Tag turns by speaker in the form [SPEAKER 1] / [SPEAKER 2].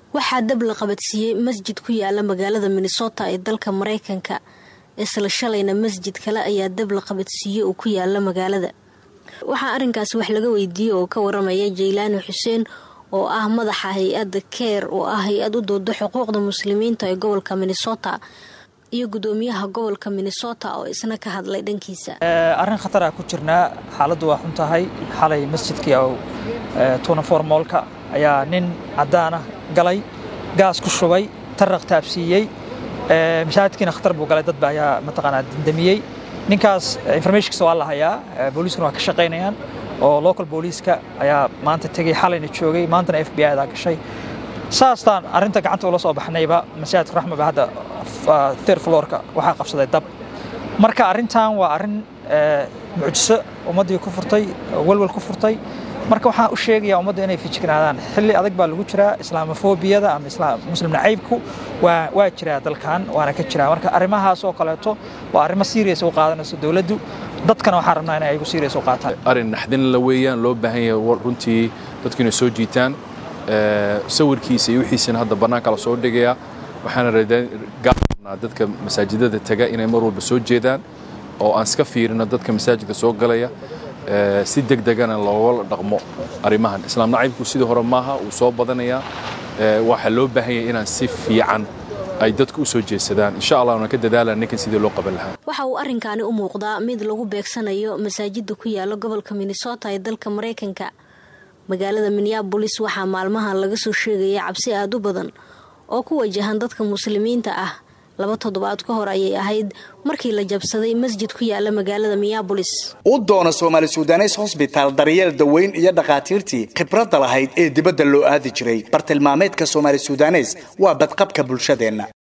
[SPEAKER 1] waxaa dab la qabadsiiyey masjid ku yaala magaalada minnesota ee dalka mareykanka isla shalayna masjid kale ayaa dab la qabadsiiyey oo ku yaala magaalada waxaa arrinkaasi wax laga weydiiyey oo ka waramaya jaylaani xuseen oo ah madaxa hay-adda keer oo ah hay-ad u dooda xuquuqda muslimiinta ee gobolka minnesota iyo gudoomiyaha gobolka minnesota oo isna ka hadlay dhankiisa
[SPEAKER 2] arrin khatara ku jirnaa xaaladdu waa xun tahay xalay masjidkii tunafor moolka ayaa nin caddaanah galay gaas ku shubay taraq taabsiiyey mashaahidkiina khatar buu galay dadba ayaa mataqaanaa dindamiyey ninkaas informationkiisa waa la hayaa booliiskuna waa ka shaqaynayaan oo local booliiska ayaa maanta tegey xalayna joogay maantana f b i daa gashay saastaan arrinta gacanta ula soo baxnayba masaajidka raxmaba hadda thir floorka waxaa qabsaday dab marka arrintan waa arrin mucjiso ummaddii ku furtay walwal ku furtay marka waxaan u sheegayaa ummadda inay fijignaadaan xilli adag baa lagu jiraa islaamofobiyada ama muslim nacaybku waa jiraa dalkan waana ka jiraa marka arrimahaas oo kaleeto waa arrimo serious u qaadanayso dowladdu dadkana waxaan rabnaa inay igu serious u qaataan
[SPEAKER 3] arrin naxdin la weeyaan loo baahan yahay runtii dadku inay soo jiitaan sawirkiisa iyo wixiisana hadda bannaanka la soo dhigaya waxaana gaarnaa dadka masaajidada taga inay mar walba soo jeedaan oo aan iska fiirino dadka masaajidka soo galaya si deg degana looga dhaqmo arrimahan islaam nacaybku sidii hore maaha wuu soo badanayaa waxaa loo baahan yahay inaan si fiican ay dadku u soo jeedsadaan insha allah waan ka dadaalaa ninkan sidii loo qaban lahaa
[SPEAKER 1] waxa uu arrinkaani u muuqdaa mid lagu beegsanayo masaajidda ku yaala gobolka minnesota ee dalka mareykanka magaalada minneabolis waxaa maalmahan laga soo sheegaya cabsi aada u badan oo ku wajahan dadka muslimiinta ah laba toddobaad ka hor ayay ahayd markii la jabsaday masjid ku yaala magaalada minneabolis
[SPEAKER 4] u doona soomaali sudanes hosbitaal daryeel daweyn iyo dhakhaatiirtii khibradda lahayd ee dibadda loo aadi jiray bartilmaameedka soomaali sudanes waa badqabka bulshadeenna